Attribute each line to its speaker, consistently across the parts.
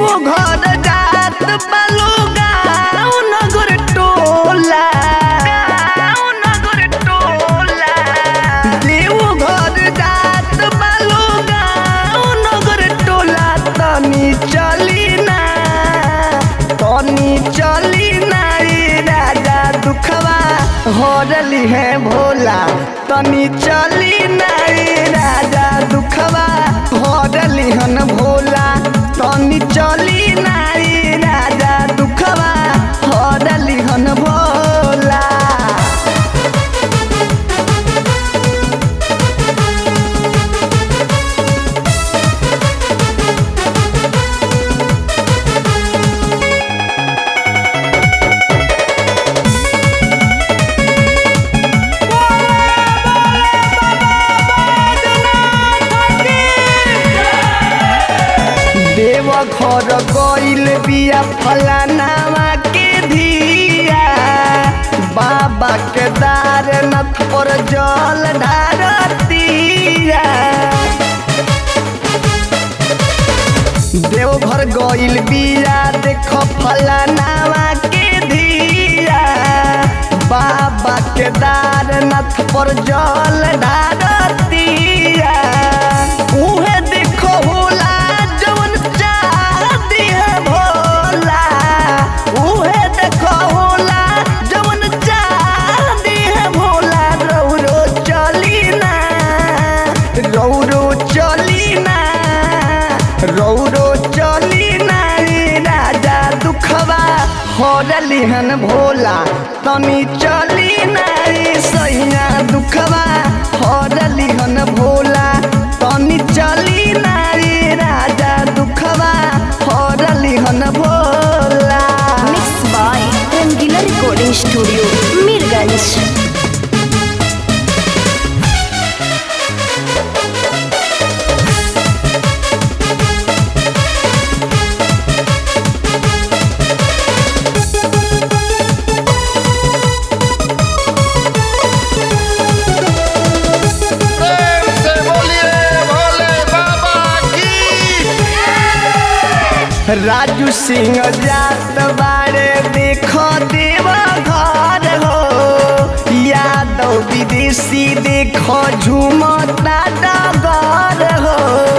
Speaker 1: घर जात बालू गाँव नगर टोला गाँव नगर टोला देव घर जात बालू गाँव नगर टोला तनी चली ना तनी चली ना रे राजा दुखवा हरली है भोला तनी चली ना रे राजा दुखवा हरली हन भोला तनी चली ना रे राजा दुखवा हरली हन भोला देव घर गइल बिया फलानावा के धिया बाबा के दारनाथ पर जल ढारतिया देवघर गइल बिया देख फलानावा के धिया बाबा के दारनाथ पर जल ढारतिया उहे देखो होला जवन चाहती है भोला उहे देखो होला जवन चाहती है भोला रौरो चली ना रौरो चली ना रौरो चली ना रे राजा दुखवा हरली हन भोला तनी चली ना रे सैया दुखवा हरली हन भोला तनी चली ना रे राजा दुखवा हरली हन Bhola
Speaker 2: mix by Rangila recording studio Mirganj
Speaker 3: प्रेम से बोलिए भोले बाबा की
Speaker 1: राजू सिंह जात बारे देखो देवा घर हो यादव विदेशी देखो झूमता डगर हो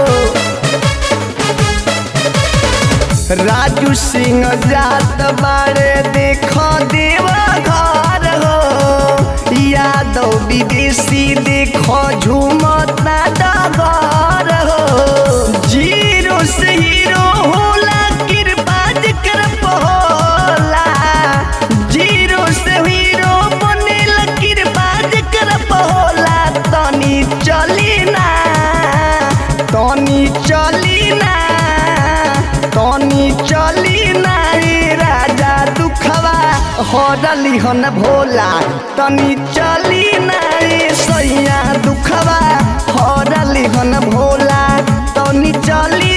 Speaker 1: राजू सिंह जात बारे देखो देवा घर हो यादव विदेशी देखो झूमता डगर हो जीरो से हीरो होला कृपा जिक्र होला जीरो से हीरो बनेल कृपा जिक्र होला तनी चली ना तनी चली ना तनी चली ना रे राजा दुखवा हरली हन भोला तनी चली ना रे सैया दुखवा हरली हन भोला तनी चली